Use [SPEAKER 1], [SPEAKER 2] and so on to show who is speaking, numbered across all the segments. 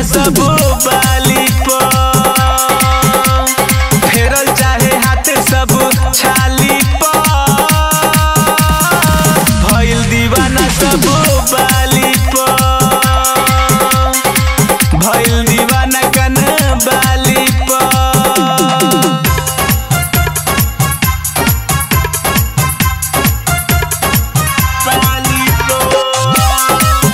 [SPEAKER 1] सब बाली पर फेरल चाहे हाथ सब छाली पर भइल दीवाना सब बाली पर भइल दीवाना कन बाली पर बाली पर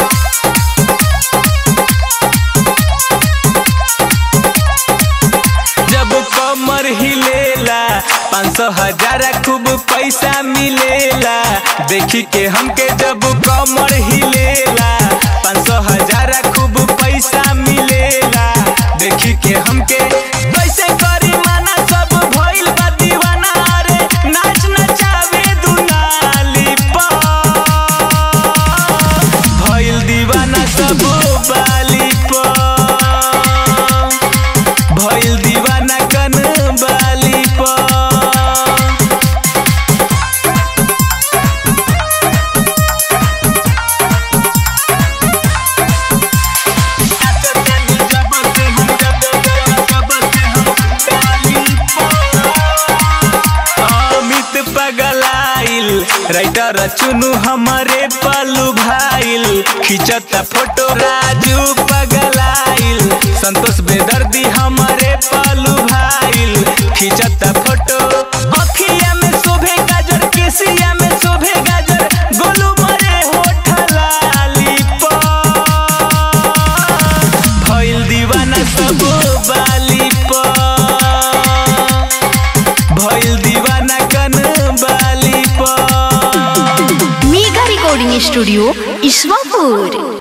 [SPEAKER 1] जब कमर हिलेला पाँच सौ हजार खूब पैसा मिलेला देखी के हमके जब कमर हिलेला पाँच सौ हजार खूब पैसा मिलेला देखी के हमके कैसे करी माना सब भइल बा दीवाना रे नाच नचावे दुनाली पर भइल दीवाना सब बाली पर भइल दीवाना कन बाली पर अमित पगलाइल राइटर चुनु हमारे पलू भाइल खिंचता फोटो राजू पगलाइल संतोष बेदर्दी हमारे पलू भाइल खिंचता फोटो अखिया में शोभे गाजर केसिया में शोभे गाजर गोलू मरे होठ लाली पर भइल दीवाना सब बाली पर भइल दीवाना कन बाली पर
[SPEAKER 2] मेगा रिकॉर्डिंग स्टूडियो ईश्वरपुर